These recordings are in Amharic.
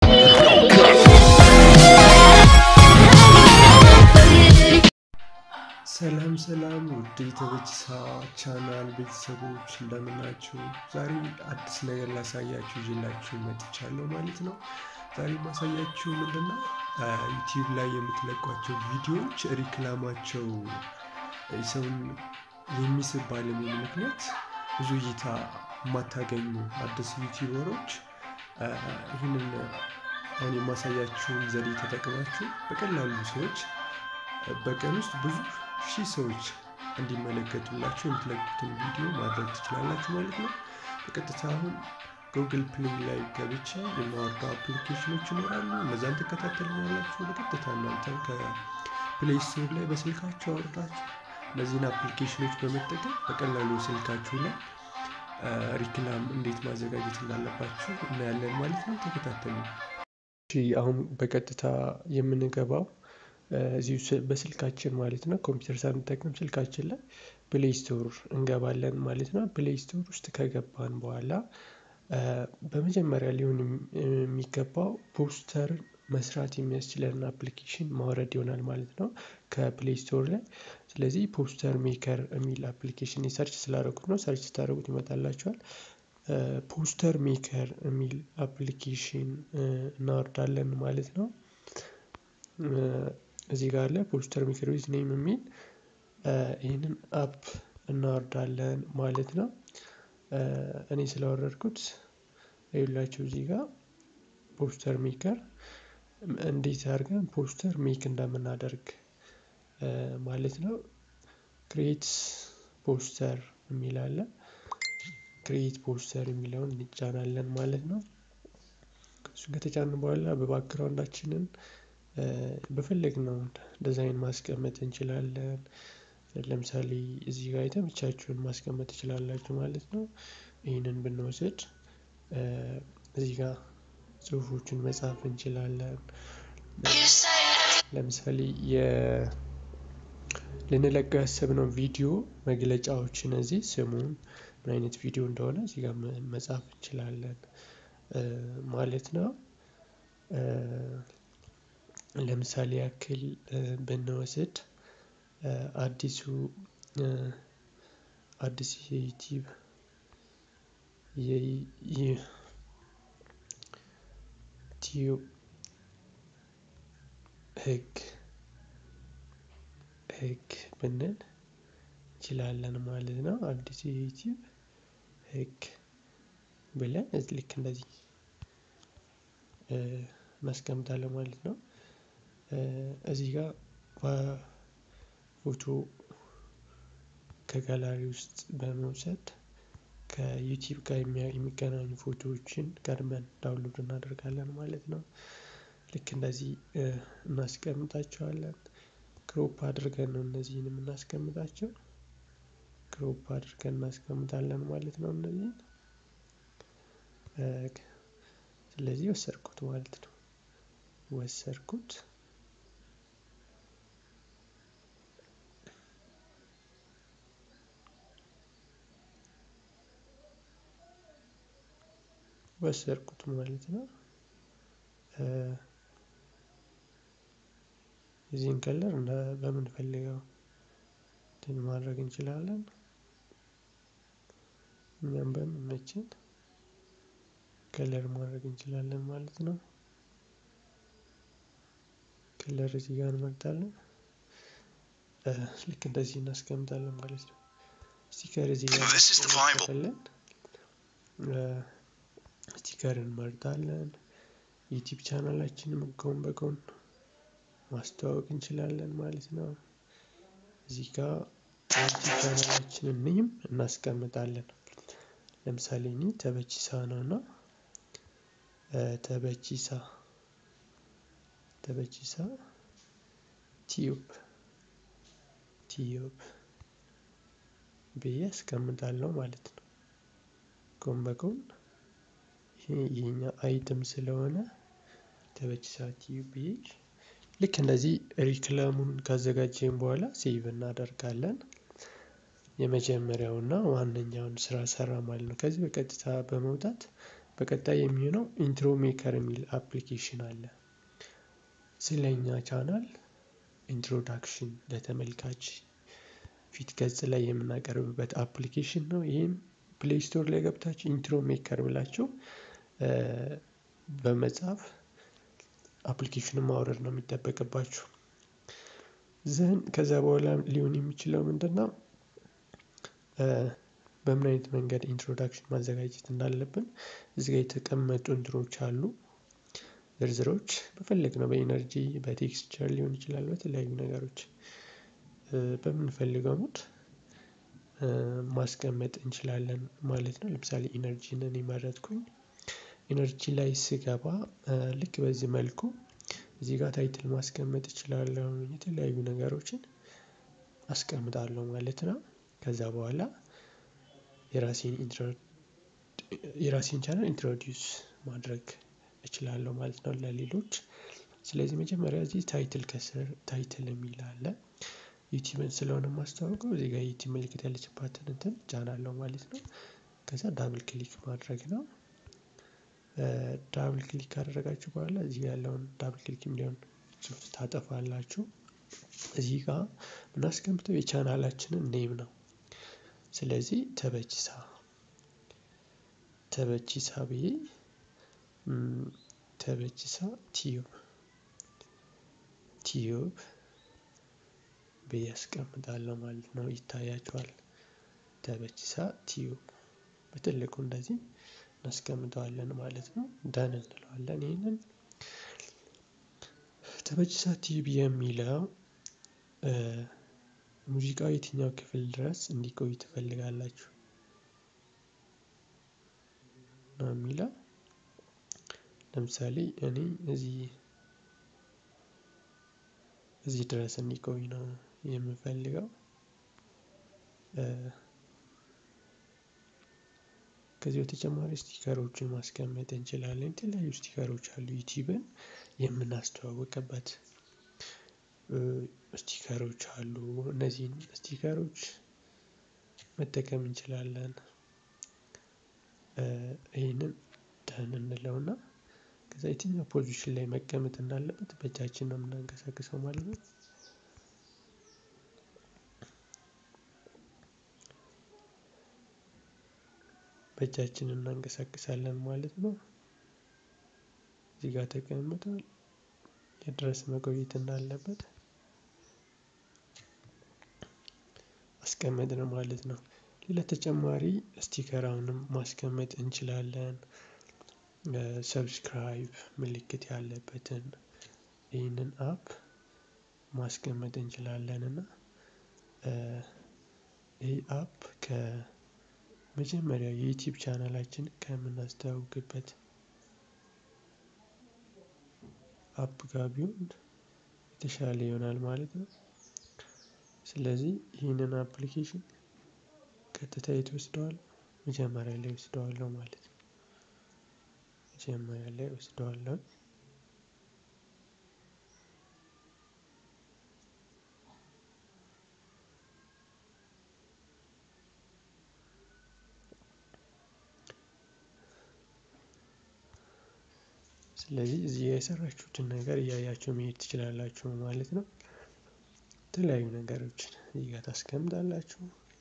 ሰላም ሰላም ውድ የተበጅሳ ቻናል ቤተሰቦች እንደምናችሁ። ዛሬ አዲስ ነገር ላሳያችሁ ይዤላችሁ መጥቻለሁ ማለት ነው። ዛሬ ማሳያችሁ ምንድነው ዩቲዩብ ላይ የምትለቋቸው ቪዲዮዎች ሪክላማቸው ሰውን የሚስብ ባለመሆኑ ምክንያት ብዙ እይታ የማታገኙ አዲስ ዩቲዩበሮች ይህንን አሁን የማሳያችሁን ዘዴ ተጠቅማችሁ በቀላሉ ሰዎች በቀን ውስጥ ብዙ ሺህ ሰዎች እንዲመለከቱላችሁ የምትለቁትን ቪዲዮ ማድረግ ትችላላችሁ ማለት ነው። በቀጥታ አሁን ጉግል ፕሌይ ላይ ገብቼ የማወርደው አፕሊኬሽኖች ይኖራሉ። እነዛን ትከታተሉኛላችሁ። በቀጥታ እናንተም ከፕሌይ ስቶር ላይ በስልካችሁ አወርዳችሁ እነዚህን አፕሊኬሽኖች በመጠቀም በቀላሉ ስልካችሁ ላይ ሪክላም እንዴት ማዘጋጀት እንዳለባችሁ እናያለን ማለት ነው። ተከታተሉ። አሁን በቀጥታ የምንገባው እዚሁ በስልካችን ማለት ነው። ኮምፒውተር ሳንጠቀም ስልካችን ላይ ፕሌይ ስቶር እንገባለን ማለት ነው። ፕሌይ ስቶር ውስጥ ከገባን በኋላ በመጀመሪያ ሊሆን የሚገባው ፖስተር መስራት የሚያስችለን አፕሊኬሽን ማውረድ ይሆናል ማለት ነው ከፕሌይ ስቶር ላይ። ስለዚህ ፖስተር ሜከር የሚል አፕሊኬሽን ሰርች ስላደረጉት ነው። ሰርች ስታደረጉት ይመጣላቸዋል። ፖስተር ሜከር የሚል አፕሊኬሽን እናወርዳለን ማለት ነው። እዚህ ጋር አለ ፖስተር ሜከር ዊዝ ኔም የሚል ይህንን አፕ እናወርዳለን ማለት ነው። እኔ ስላወረድኩት ይኸውላችሁ እዚህ ጋር ፖስተር ሜከር እንዴት አድርገን ፖስተር ሜክ እንደምናደርግ ማለት ነው። ክሬት ፖስተር የሚል አለ። ክሬት ፖስተር የሚለውን እንጫናለን ማለት ነው። እሱን ከተጫንን በኋላ በባክግራውንዳችንን በፈለግነው ዲዛይን ማስቀመጥ እንችላለን። ለምሳሌ እዚህ ጋር የተመቻችሁን ማስቀመጥ ትችላላችሁ ማለት ነው። ይህንን ብንወስድ እዚህ ጋር ጽሁፎችን መጻፍ እንችላለን። ለምሳሌ ልንለቀው ያሰብነው ቪዲዮ መግለጫዎችን እዚህ ስሙን ምን አይነት ቪዲዮ እንደሆነ እዚህ ጋር መጻፍ እንችላለን ማለት ነው። ለምሳሌ ያክል ብንወስድ አዲሱ አዲስ የዩቲዩብ የዩቲዩብ ህግ ህግ ብንል እንችላለን ማለት ነው። አዲስ የዩቲዩብ ህግ ብለን ልክ እንደዚህ እናስቀምጣለን ማለት ነው። እዚህ ጋር ፎቶ ከጋላሪ ውስጥ በመውሰድ ከዩቲዩብ ጋር የሚገናኙ ፎቶዎችን ቀድመን ዳውንሎድ እናደርጋለን ማለት ነው። ልክ እንደዚህ እናስቀምጣቸዋለን። ክሮፕ አድርገን ነው እነዚህን የምናስቀምጣቸው። ክሮፕ አድርገን እናስቀምጣለን ማለት ነው እነዚህን። ስለዚህ ወሰድኩት ማለት ነው። ወሰድኩት ወሰድኩት ማለት ነው። የዚህን ከለር በምንፈልገው እንትን ማድረግ እንችላለን። እኛም በሚመችን ከለር ማድረግ እንችላለን ማለት ነው። ከለር እዚህ ጋር እንመርጣለን። ልክ እንደዚህ እናስቀምጣለን ማለት ነው። ስቲከር እዚህ ጋር ከፈለን ስቲከር እንመርጣለን። ዩቲዩብ ቻናላችንን ጎን በጎን ማስተዋወቅ እንችላለን ማለት ነው። እዚህ ጋር ዩቲዩብ ቻናላችንን ኔም እናስቀምጣለን። ለምሳሌ እኔ ተበቺሳ ነው እና ተበቺሳ ተበቺሳ ቲዩብ ቲዩብ ብዬ አስቀምጣለሁ ማለት ነው። ጎን በጎን ይሄ የኛ አይትም ስለሆነ ተበቺሳ ቲዩብ ብዬ ልክ እንደዚህ ሪክላሙን ካዘጋጀን በኋላ ሴቭ እናደርጋለን። የመጀመሪያውና ዋነኛውን ስራ ሰራ ማለት ነው። ከዚህ በቀጥታ በመውጣት በቀጣይ የሚሆነው ኢንትሮ ሜከር የሚል አፕሊኬሽን አለ። ስለኛ ቻናል ኢንትሮዳክሽን ለተመልካች ፊት ገጽ ላይ የምናቀርብበት አፕሊኬሽን ነው። ይህም ፕሌይ ስቶር ላይ ገብታችሁ ኢንትሮ ሜከር ብላችሁ በመጻፍ አፕሊኬሽኑን ማውረድ ነው የሚጠበቅባችሁ። ዘን ከዛ በኋላ ሊሆን የሚችለው ምንድን ነው? በምን አይነት መንገድ ኢንትሮዳክሽን ማዘጋጀት እንዳለብን እዚህ ጋር የተቀመጡ እንትኖች አሉ። ዝርዝሮች በፈለግነው በኢነርጂ በቴክስቸር ሊሆን ይችላል በተለያዩ ነገሮች በምንፈልገው ሙድ ማስቀመጥ እንችላለን ማለት ነው። ለምሳሌ ኢነርጂን እኔ መረጥኩኝ። ኢነርጂ ላይ ስገባ ልክ በዚህ መልኩ እዚህ ጋር ታይትል ማስቀመጥ እችላለሁ የተለያዩ ነገሮችን አስቀምጣለሁ ማለት ነው። ከዛ በኋላ የራሴን የራሴን ቻናል ኢንትሮዲዩስ ማድረግ እችላለሁ ማለት ነው ለሌሎች። ስለዚህ መጀመሪያ እዚህ ታይትል ከስር ታይትል የሚል አለ። ዩቲዩብን ስለሆነ የማስተዋውቀው እዚህ ጋር ዩቲዩብ ምልክት ያለችባትን እንትን እጫናለሁ ማለት ነው። ከዛ ዳብል ክሊክ ማድረግ ነው። ዳብል ክሊክ ካደረጋችሁ በኋላ እዚህ ያለውን ዳብል ክሊክ የሚለውን ጽሁፍ ታጠፋላችሁ። እዚህ ጋር ምናስቀምጠው የቻናላችንን ኔም ነው። ስለዚህ ተበችሳ ተበችሳ ብዬ ተበችሳ ቲዩብ ቲዩብ ብዬ አስቀምጣለሁ ማለት ነው። ይታያችኋል። ተበችሳ ቲዩብ በትልቁ እንደዚህ እናስቀምጠዋለን ማለት ነው። ዳን እንለዋለን ይህንን ተበችሳ ቲዩብ የሚለው ሙዚቃው የትኛው ክፍል ድረስ እንዲቆይ ትፈልጋላችሁ? ነው የሚለው ለምሳሌ እኔ እዚህ እዚህ ድረስ እንዲቆይ ነው የምፈልገው። ከዚህ በተጨማሪ ስቲከሮችን ማስቀመጥ እንችላለን የተለያዩ ስቲከሮች አሉ ዩቲዩብን የምናስተዋውቅበት ስቲከሮች አሉ እነዚህን ስቲከሮች መጠቀም እንችላለን። ይህንን ደን እንለውና ከዛ የትኛው ፖዚሽን ላይ መቀመጥ እንዳለበት በእጃችን ነው የምናንቀሳቅሰው ማለት ነው። በእጃችን እናንቀሳቅሳለን ማለት ነው። እዚህ ጋር ተቀምጧል የድረስ መቆየት እንዳለበት አስቀመጥን ማለት ነው። ሌላ ተጨማሪ ስቲከር አሁንም ማስቀመጥ እንችላለን። ሰብስክራይብ ምልክት ያለበትን ይህንን አፕ ማስቀመጥ እንችላለን እና ይህ አፕ ከመጀመሪያው የዩቲዩብ ቻናላችን ከምናስተዋውቅበት አፕ ጋር ቢሆን የተሻለ ይሆናል ማለት ነው። ስለዚህ ይህንን አፕሊኬሽን ቀጥታ የት እወስደዋለሁ መጀመሪያ ላይ እወስደዋለሁ ማለት ነው። መጀመሪያ ላይ እወስደዋለሁ። ስለዚህ እዚህ የሰራችሁትን ነገር እያያችሁ መሄድ ትችላላችሁ ማለት ነው። የተለያዩ ነገሮችን እዚህ ጋር ታስቀምጣላችሁ።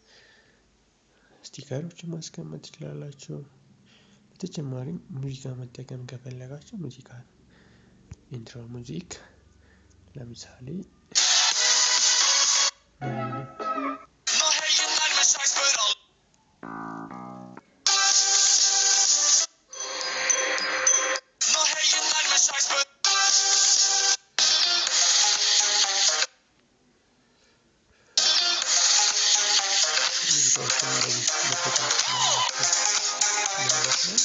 ስቲከሮችን ማስቀመጥ ትችላላችሁ። በተጨማሪም ሙዚቃ መጠቀም ከፈለጋችሁ ሙዚቃ ኢንትሮ ሙዚክ ለምሳሌ ሙዚቃዎችን እንደዚህ መጠቀም ትችላላችሁ ማለት ነው።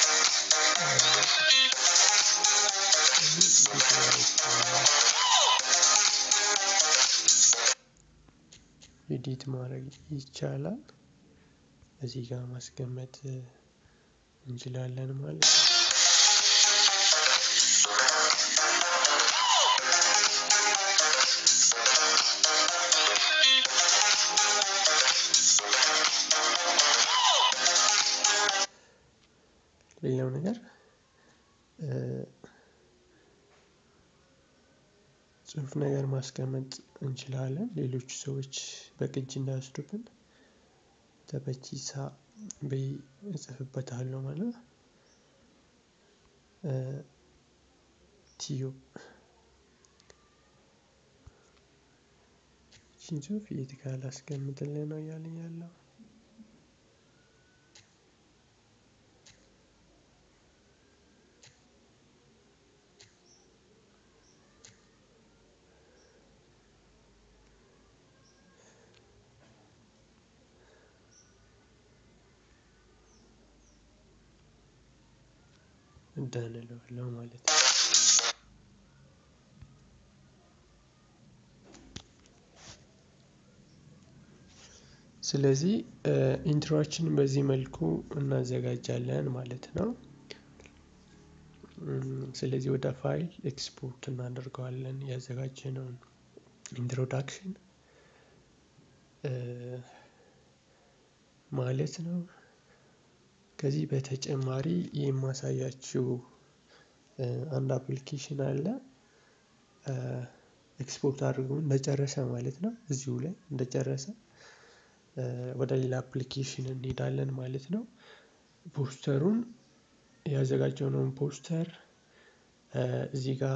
ኤዲት ማድረግ ይቻላል። እዚህ ጋር ማስቀመጥ እንችላለን ማለት ነው። ሌላው ነገር ጽሁፍ ነገር ማስቀመጥ እንችላለን። ሌሎች ሰዎች በቅጅ እንዳይወስዱብን ተበቺሳ ብዬ እጽፍበታለሁ ማለት ቲዩብ ይህችን ጽሁፍ የት ጋር ላስቀምጥልህ ነው እያለኝ ያለው። ደን እለዋለሁ ማለት ነው። ስለዚህ ኢንትሮአችንን በዚህ መልኩ እናዘጋጃለን ማለት ነው። ስለዚህ ወደ ፋይል ኤክስፖርት እናደርገዋለን ያዘጋጀነውን ኢንትሮዳክሽን ማለት ነው። ከዚህ በተጨማሪ የማሳያችው አንድ አፕሊኬሽን አለ። ኤክስፖርት አድርጎ እንደጨረሰ ማለት ነው። እዚሁ ላይ እንደጨረሰ ወደ ሌላ አፕሊኬሽን እንሄዳለን ማለት ነው። ፖስተሩን ያዘጋጀነውን ፖስተር እዚህ ጋር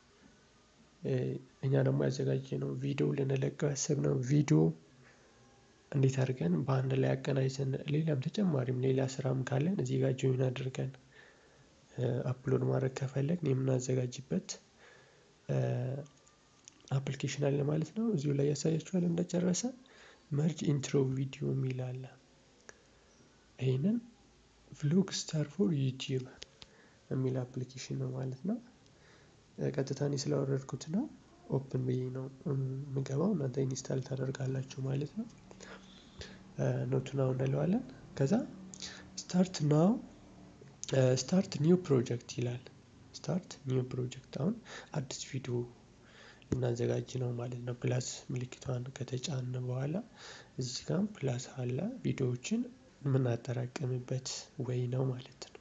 እኛ ደግሞ ያዘጋጀነው ቪዲዮ ልንለቀው ያሰብነው ቪዲዮ እንዴት አድርገን በአንድ ላይ አቀናጅተን ሌላም ተጨማሪም ሌላ ስራም ካለን እዚህ ጋር ጆይን አድርገን አፕሎድ ማድረግ ከፈለግን የምናዘጋጅበት አፕሊኬሽን አለ ማለት ነው። እዚሁ ላይ ያሳያችኋል እንደጨረሰ መርጅ ኢንትሮ ቪዲዮ የሚል አለ። ይህንን ቭሎግ ስታር ፎር ዩቲዩብ የሚል አፕሊኬሽን ነው ማለት ነው። ቀጥታ እኔ ስላወረድኩት ነው ኦፕን ብዬ ነው የምገባው እናንተ ኢንስታል ታደርጋላችሁ ማለት ነው። ኖቱ ናው እንለዋለን ከዛ ስታርት ናው ስታርት ኒው ፕሮጀክት ይላል። ስታርት ኒው ፕሮጀክት አሁን አዲስ ቪዲዮ ልናዘጋጅ ነው ማለት ነው። ፕላስ ምልክቷን ከተጫን በኋላ እዚህ ጋም ፕላስ አለ ቪዲዮዎችን የምናጠራቅምበት ወይ ነው ማለት ነው።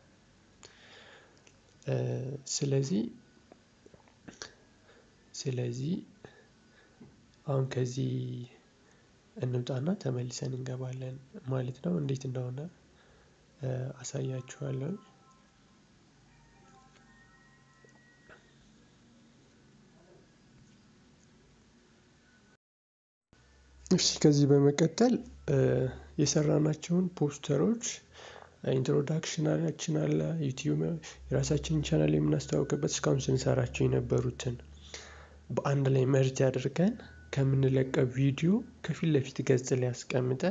ስለዚህ ስለዚህ አሁን ከዚህ እንውጣና ተመልሰን እንገባለን ማለት ነው። እንዴት እንደሆነ አሳያችኋለሁ። እሺ ከዚህ በመቀጠል የሰራናቸውን ፖስተሮች ኢንትሮዳክሽናችን አለ ዩቲዩብ የራሳችንን ቻናል የምናስተዋውቅበት እስካሁን ስንሰራቸው የነበሩትን በአንድ ላይ መርጅ አድርገን ከምንለቀው ቪዲዮ ከፊት ለፊት ገጽ ላይ አስቀምጠን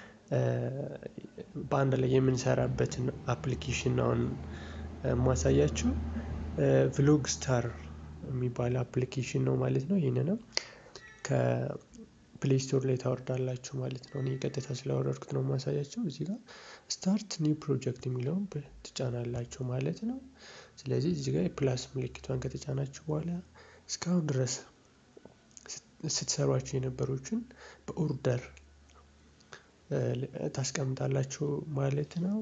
በአንድ ላይ የምንሰራበትን አፕሊኬሽን ነው አሁን የማሳያችሁ። ቭሎግ ስታር የሚባል አፕሊኬሽን ነው ማለት ነው። ይህንንም ከፕሌይ ስቶር ላይ ታወርዳላችሁ ማለት ነው። እኔ ቀጥታ ስላወረድኩት ነው የማሳያቸው። እዚህ ጋር ስታርት ኒው ፕሮጀክት የሚለውን ትጫናላችሁ ማለት ነው። ስለዚህ እዚህ ጋር የፕላስ ምልክቷን ከተጫናችሁ በኋላ እስካሁን ድረስ ስትሰሯቸው የነበሩትን በኦርደር ታስቀምጣላችሁ ማለት ነው።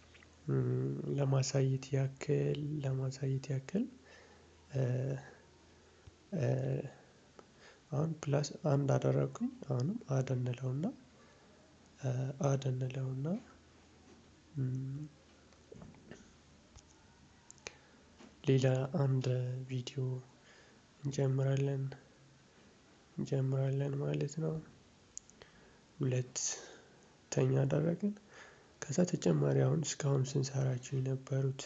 ለማሳየት ያክል ለማሳየት ያክል አሁን ፕላስ አንድ አደረኩኝ አሁንም አድ እንለውና አድ እንለውና ሌላ አንድ ቪዲዮ እንጨምራለን እንጨምራለን ማለት ነው። ሁለት ተኛ አደረግን ከዛ ተጨማሪ አሁን እስካሁን ስንሰራቸው የነበሩት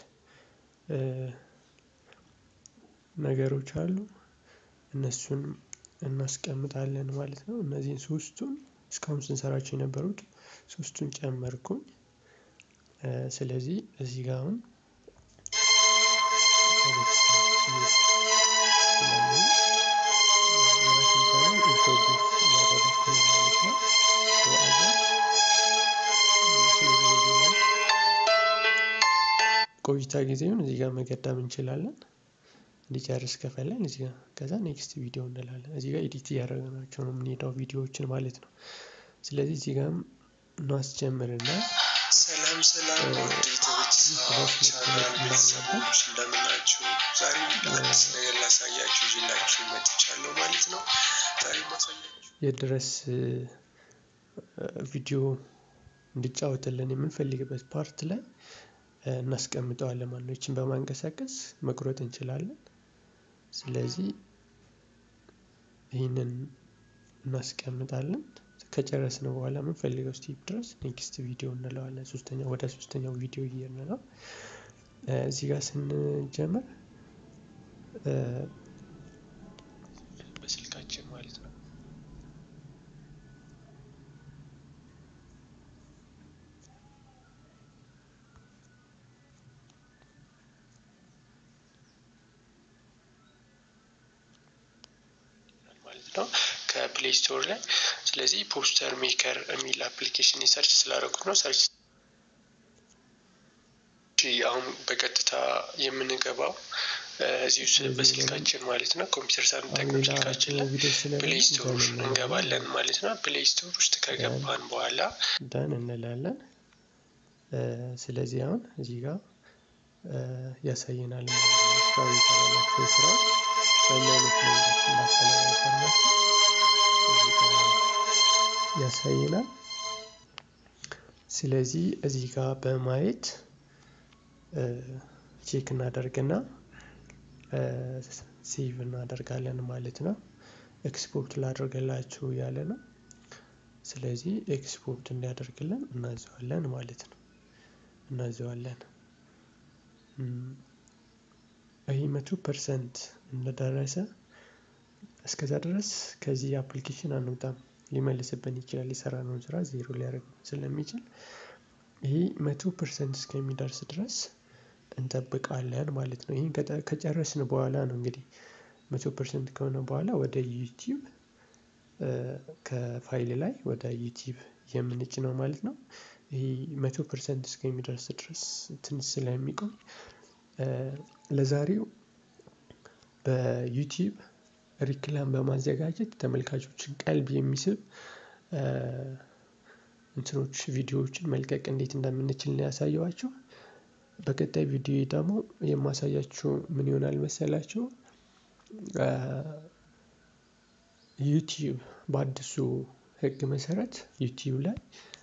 ነገሮች አሉ እነሱን እናስቀምጣለን ማለት ነው። እነዚህን ሶስቱን እስካሁን ስንሰራቸው የነበሩት ሶስቱን ጨመርኩኝ። ስለዚህ እዚህ ጋር አሁን ቆይታ ጊዜውን እዚህ ጋር መገደብ እንችላለን። እንዲጨርስ ከፈለን እዚህ ጋር ከዛ ኔክስት ቪዲዮ እንላለን እዚህ ጋር ኤዲት እያደረግናቸው ነው የምንሄደው ቪዲዮዎችን ማለት ነው። ስለዚህ እዚህ ጋርም እናስጀምርና ሰላም ሰላም ውድ ቤተሰቦች ድረስ ቻናል ቤተሰቦች እንደምናችሁ። ዛሬ አዲስ ነገር ላሳያችሁ ይዤላችሁ መጥቻለሁ ማለት ነው። ዛሬ ማሳያችሁ የት ድረስ ቪዲዮ እንዲጫወትልን የምንፈልግበት ፓርት ላይ እናስቀምጠዋለን ማለት ነው። ይችን በማንቀሳቀስ መቁረጥ እንችላለን። ስለዚህ ይህንን እናስቀምጣለን። ከጨረስን በኋላ የምንፈልገው ስቴፕ ድረስ ኔክስት ቪዲዮ እንለዋለን። ሶስተኛ ወደ ሶስተኛው ቪዲዮ እየሄድን ነው። እዚህ ጋር ስንጀምር በስልካችን ማለት ነው ማለት ነው ከፕሌይ ስቶር ላይ። ስለዚህ ፖስተር ሜከር የሚል አፕሊኬሽን ሰርች ስላደረጉት ነው ሰርች አሁን በቀጥታ የምንገባው እዚህ ውስጥ በስልካችን ማለት ነው። ኮምፒውተር ሳንጠቀም ስልካችን ላይ ፕሌይ ስቶር እንገባለን ማለት ነው። ፕሌይ ስቶር ውስጥ ከገባን በኋላ ዳን እንላለን። ስለዚህ አሁን እዚህ ጋር ያሳየናል ማለት ነው። እስካሁን የሰራናቸው ስራዎች በምን አይነት መንገድ እንዳስተናገርናቸው እዚህ ጋር ያሳየናል። ስለዚህ እዚህ ጋር በማየት ቼክ እናደርግና ሴቭ እናደርጋለን ማለት ነው። ኤክስፖርት ላደርግላችሁ ያለ ነው። ስለዚህ ኤክስፖርት እንዲያደርግልን እናዘዋለን ማለት ነው። እናዘዋለን። ይህ መቶ ፐርሰንት እንደደረሰ እስከዛ ድረስ ከዚህ አፕሊኬሽን አንወጣም። ሊመልስብን ይችላል። የሰራነውን ስራ ዜሮ ሊያደርግ ስለሚችል ይህ መቶ ፐርሰንት እስከሚደርስ ድረስ እንጠብቃለን ማለት ነው። ይህን ከጨረስን በኋላ ነው እንግዲህ መቶ ፐርሰንት ከሆነ በኋላ ወደ ዩቲዩብ ከፋይል ላይ ወደ ዩቲዩብ የምንጭ ነው ማለት ነው። ይህ መቶ ፐርሰንት እስከሚደርስ ድረስ ትንሽ ስለሚቆይ ለዛሬው በዩቲዩብ ሪክላም በማዘጋጀት ተመልካቾችን ቀልብ የሚስብ እንትኖች ቪዲዮዎችን መልቀቅ እንዴት እንደምንችል ነው ያሳየዋችሁ። በቀጣይ ቪዲዮ ደግሞ የማሳያችሁ ምን ይሆናል መሰላችሁ? ዩቲዩብ በአዲሱ ሕግ መሰረት ዩቲዩብ ላይ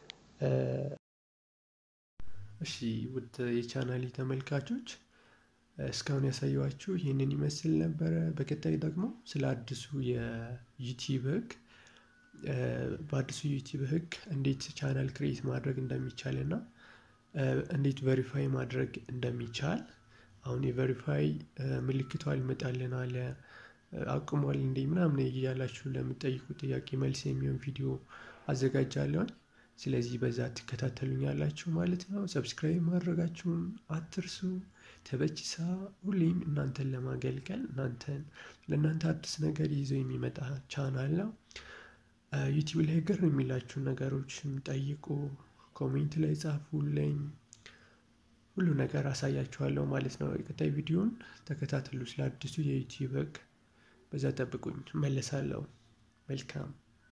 እሺ፣ ውድ የቻናሌ ተመልካቾች እስካሁን ያሳየኋችሁ ይህንን ይመስል ነበረ። በቀጣይ ደግሞ ስለ አዲሱ የዩቲዩብ ሕግ በአዲሱ ዩቲዩብ ሕግ እንዴት ቻናል ክሬት ማድረግ እንደሚቻል እና እንዴት ቨሪፋይ ማድረግ እንደሚቻል አሁን የቨሪፋይ ምልክቷ አልመጣልን አለ አቁሟል እንዴ ምናምን እያላችሁ ለምጠይቁ ጥያቄ መልስ የሚሆን ቪዲዮ አዘጋጃለሁኝ። ስለዚህ በዛ ትከታተሉኛላችሁ ማለት ነው። ሰብስክራይብ ማድረጋችሁን አትርሱ። ተበችሳ ሁሌም እናንተን ለማገልገል እናንተን ለእናንተ አዲስ ነገር ይዞ የሚመጣ ቻናል ነው። ዩቲዩብ ላይ ግር የሚላችሁ ነገሮችም ጠይቁ፣ ኮሜንት ላይ ጻፉልኝ። ሁሉ ነገር አሳያችኋለሁ ማለት ነው። የቀጣይ ቪዲዮን ተከታተሉ። ስለ አዲሱ የዩቲዩብ ሕግ በዛ ጠብቁኝ፣ እመለሳለሁ። መልካም